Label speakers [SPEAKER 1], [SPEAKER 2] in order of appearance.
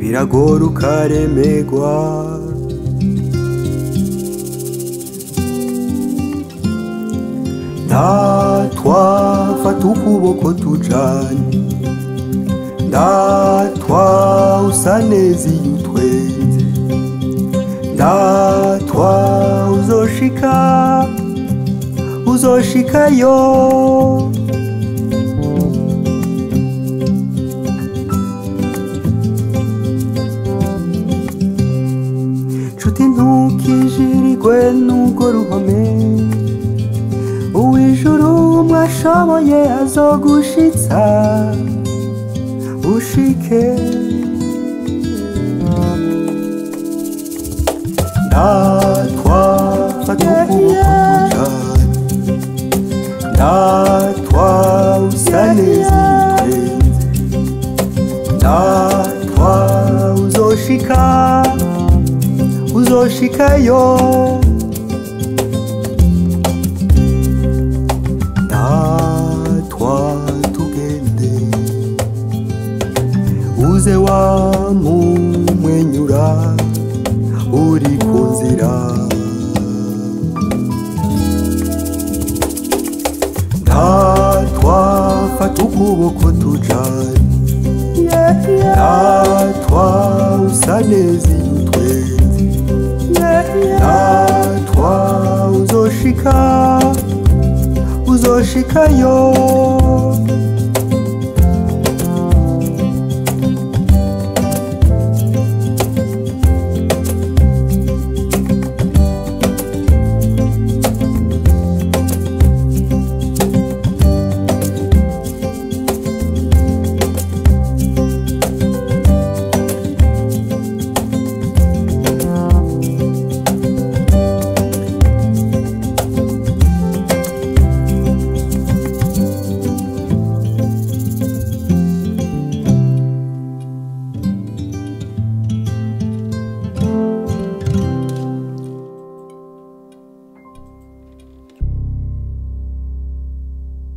[SPEAKER 1] biragora ukaremegwa ndatwa fata ukuboko tujanye ndatwa usa neza iyo utwenze ndatwa uzoshika uzoshikayo nshuti ntukijirirwe n'urwo ruhome uwijuru mwashoboye azogushitsa ushike ndatwa fata ukuboko tujanye ndatwa usa neza iyo utwenze ndatwa uzoshika uzoshikayo ndatwa tugende uze wamumwenyura uri ku nzira ndatwa fata ukuboko tujanye ndatwa usa neza iyo utwenze ndatwa uzoshika uzoshikayo